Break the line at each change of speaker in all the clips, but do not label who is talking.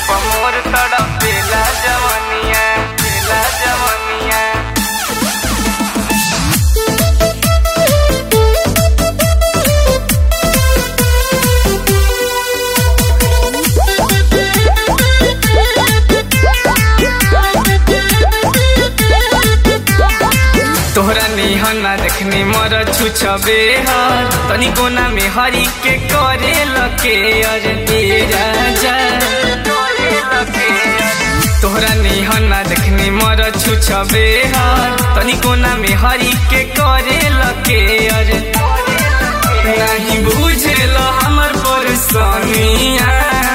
मोर तड़पेला जवनिया पेला जवनिया तोहरा निहना देखनी मर छुछबे हर तनी कोना में हरी के करे लके अरे तेरा जा तोहरा निहना देखनी मर छुछबे हर तनी कोना में हरी के करे लके अरे नहीं बुझेल हमर परेशानिया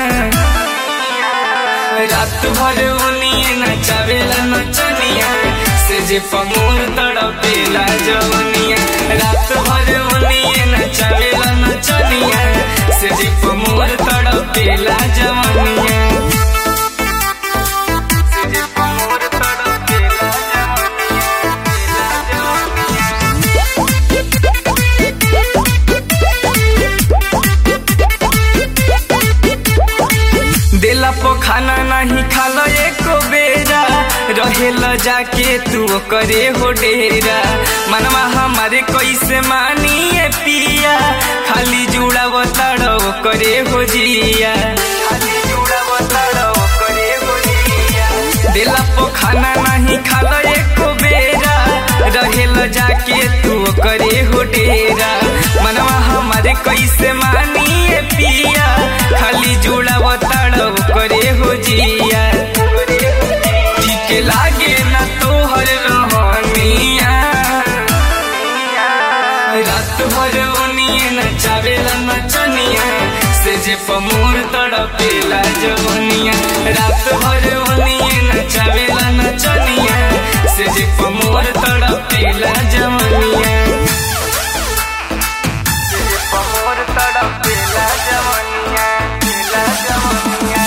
रात भर उनिए नचावेला नचनिया से जे पमोर तड़पेला जवनिया रात भर उनिए नचावेला नचनिया से जे पमोर तड़पेला जवनिया से जे पमोर तड़पेला जवनिया देला पो खाना नहीं खाला एको बेरा रहेल जाके तू करे हो डेरा मनवा हमारे कैसे मानिए पिया खाली जुड़ा बताड़ो करे हो जिया खाली जुड़ा बताड़ो करे हो जिया देला पो खाना नहीं खाला एको बेरा रहेल जाके तू करे हो डेरा मनवा हमारे कैसे मानिए पिया खाली जुड़ा बताड़ो करे हो जिया ठीक लागे ना तोहर रहनिया रात भर ओनिए नचावेला नचनिया से जे पमोर तड़पेला जवनिया रात भर ओनिए नचावेला नचनिया से जे पमोर तड़पेला जवनिया से जे पमोर तड़पेला जवनिया पेला जवनिया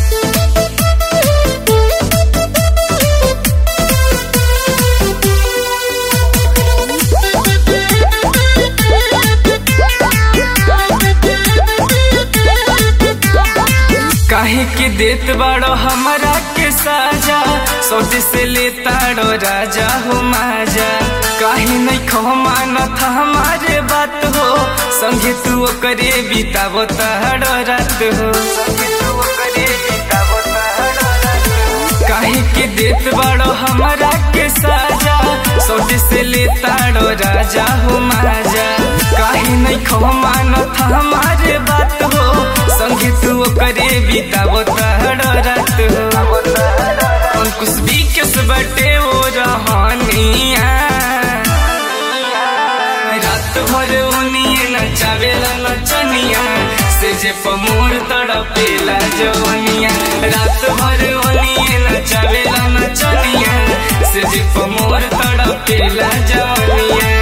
काहे के देत बाड़ो हमरा के साजा सौदे से लेताड़ो राजा हो माजा काहे नहीं खो मानत हमारे बात हो संगे तू करे बितावो ताड़ो रात हो संगे तू करे बितावो ताड़ो रात हो काहे के देत बाड़ो हमरा के साजा सौदे से लेताड़ो राजा हो माजा काहे नहीं खो मानत हमारे बात हो संगे तू करे बितावो ताड़ो रात हो अंकुश भी किस बटे वो रहनिया रात भर उनिए नचावेला नचनिया से जे पमोर तड़पेला जवनिया रात भर उनिए नचावेला नचनिया से जे पमोर तड़पेला जवनिया